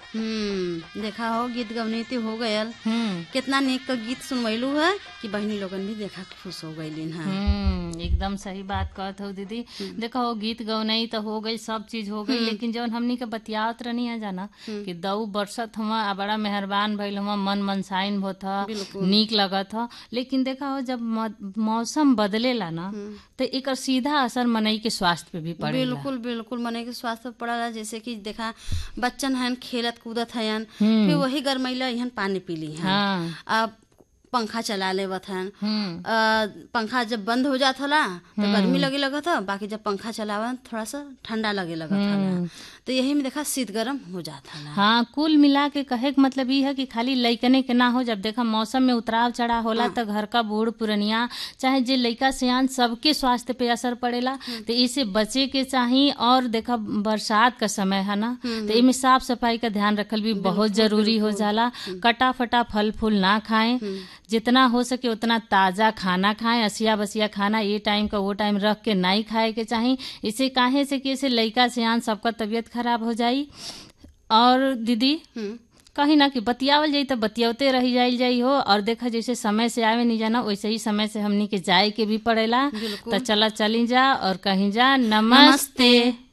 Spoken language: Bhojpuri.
हम्म देखा हो गीत गवनीति हो गयल हम्म कितना नेक का गीत सुनवैलू है कि बहनी लोगन भी देखा के खुश हो गईलिन है हम्म एकदम सही बात कहत हो दीदी देखो हो गीत गौनई तो हो गई सब चीज हो गई लेकिन जौन हमनी के बतियावत रहनी है जाना कि दऊ बरसत हुआ आ बड़ा मेहरबान भइल हुआ मन मनसाइन होत ह बिल्कुल। नीक लगत ह लेकिन देखा हो जब म- मौसम बदलेला ना तो एकर सीधा असर मनई के स्वास्थ्य पे भी पड़ेला बिल्कुल बिल्कुल मने के स्वास्थ्य पर पड़ला जैसे कि देखा बच्चन हन खेलत कूदत हन हम्म। फिर वही गरमैला इहन पानी पीली हन हाँ अब पंखा चला लेवत हन हम्म अ, पंखा जब बंद हो जात होला तो गर्मी लगे लगत ह बाकी जब पंखा चलावन थोड़ा सा ठंडा लगे लगत होला तो यही में देखा शीत गर्म हो जात होला हाँ कुल मिला के कहे के मतलब ई है कि खाली लइकने के ना हो जब देखा मौसम में उतराव चढ़ाव होला तो घर का बूढ़ पुरनिया चाहे जे लइका सियान सबके स्वास्थ्य पे असर पड़ेला तो इसे बचे के चाही और देखा बरसात का समय है ना तो इमे साफ सफाई का ध्यान रखल भी बहुत जरूरी हो जाला कटा फटा फल फूल ना खाएं जितना हो सके उतना ताजा खाना खाएं असिया बसिया खाना ये टाइम का वो टाइम रख के नहीं खाए के चाही इसे काहे से कि इसे लइका सियान सबका तबीयत खराब हो जाई और दीदी हम्म, कहीं ना कि बतियावल जाई तो बतियावते रही जाइल जाई हो और देखा जैसे समय से आवे नहीं जाना वैसे ही समय से हमनी के जाए के भी पड़ेला बिल्कुल। तो चला चली जा और कहीं जा नमस्ते, नमस्ते।